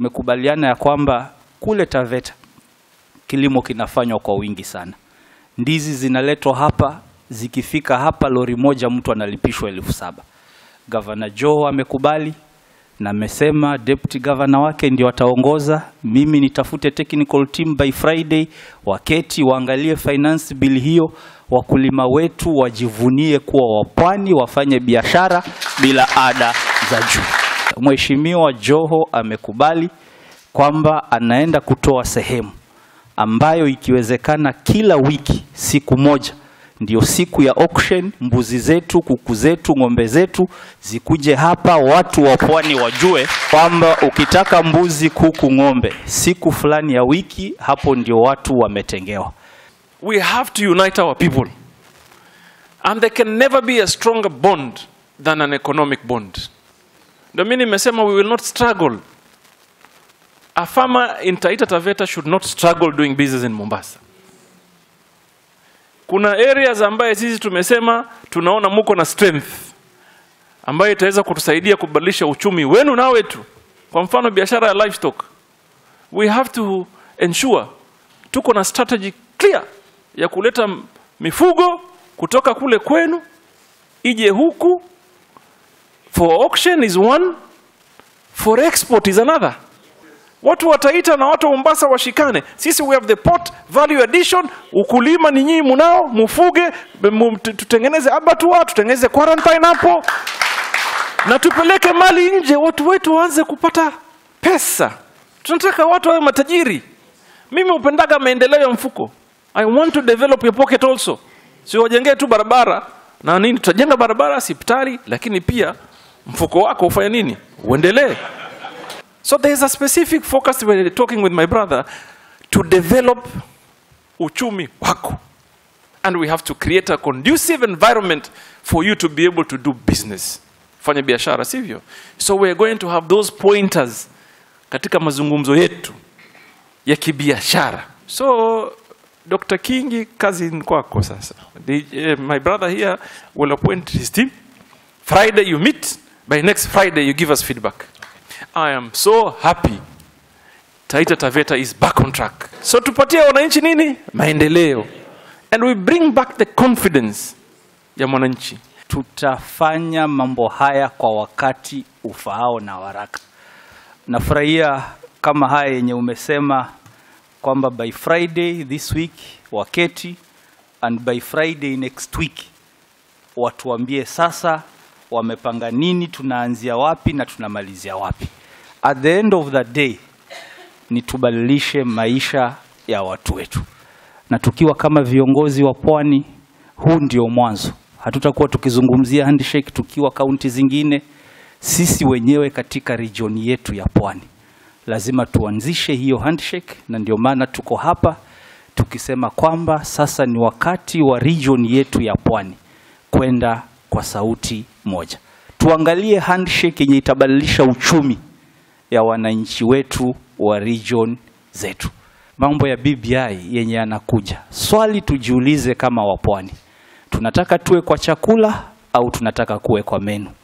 tumekubaliana ya kwamba kule Taveta kilimo kinafanywa kwa wingi sana. Ndizi zinaletwa hapa, zikifika hapa lori moja mtu analipishwa elfu saba. Gavana Joe amekubali na amesema deputy governor wake ndio ataongoza. Mimi nitafute technical team by Friday, waketi waangalie finance bill hiyo, wakulima wetu wajivunie kuwa wapwani, wafanye biashara bila ada za juu. Mheshimiwa Joho amekubali kwamba anaenda kutoa sehemu ambayo ikiwezekana kila wiki siku moja ndio siku ya auction, mbuzi zetu, kuku zetu, ng'ombe zetu zikuje hapa, watu wa pwani wajue kwamba ukitaka mbuzi, kuku, ng'ombe siku fulani ya wiki, hapo ndio watu wametengewa. We have to unite our people. And there can never be a stronger bond than an economic bond. Ndio mimi nimesema we will not struggle. A farmer in Taita Taveta should not struggle doing business in Mombasa. Kuna areas ambaye sisi tumesema tunaona muko na strength ambayo itaweza kutusaidia kubadilisha uchumi wenu na wetu. Kwa mfano biashara ya livestock. We have to ensure tuko na strategy clear ya kuleta m- mifugo kutoka kule kwenu ije huku for auction is one for export is another watu wataita na watu wa Mombasa washikane sisi we have the port value addition ukulima ni nyinyi munao mufuge mu- tu- tutengeneze abattoir tutengeneze quarantine hapo na tupeleke mali nje watu wetu waanze kupata pesa tunataka watu wawe matajiri mimi upendaga maendeleo ya mfuko i want to develop your pocket also sio wajengee tu barabara na nini tutajenga barabara hospitali lakini pia mfuko wako ufanye nini uendelee so there is a specific focus when talking with my brother to develop uchumi wako and we have to create a conducive environment for you to be able to do business fanya biashara sivyo so we are going to have those pointers katika mazungumzo yetu ya kibiashara so dr kingi kazi ni kwako sasa The, eh, my brother here will appoint his team friday you meet by next friday you give us feedback i am so happy taita taveta is back on track so tupatie wananchi nini maendeleo and we bring back the confidence ya mwananchi tutafanya mambo haya kwa wakati ufaao na waraka. Nafurahia kama haya yenye umesema kwamba by Friday this week waketi and by Friday next week watuambie sasa wamepanga nini, tunaanzia wapi na tunamalizia wapi. At the end of the day ni tubadilishe maisha ya watu wetu, na tukiwa kama viongozi wa pwani, huu ndio mwanzo. Hatutakuwa tukizungumzia handshake tukiwa kaunti zingine. Sisi wenyewe katika region yetu ya pwani lazima tuanzishe hiyo handshake, na ndio maana tuko hapa tukisema kwamba sasa ni wakati wa region yetu ya pwani kwenda kwa sauti moja. Tuangalie handshake yenye itabadilisha uchumi ya wananchi wetu wa region zetu. Mambo ya BBI yenye yanakuja, swali tujiulize kama wapwani, tunataka tuwe kwa chakula au tunataka kuwe kwa menu?